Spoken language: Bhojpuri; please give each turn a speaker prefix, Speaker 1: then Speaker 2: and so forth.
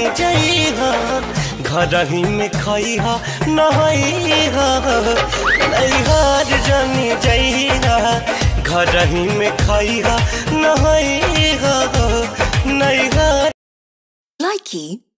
Speaker 1: जइहा घर ही में खइहा नहइहा नैहर जानी जइहा घर ही में खइहा नहइहा नैहर
Speaker 2: Likey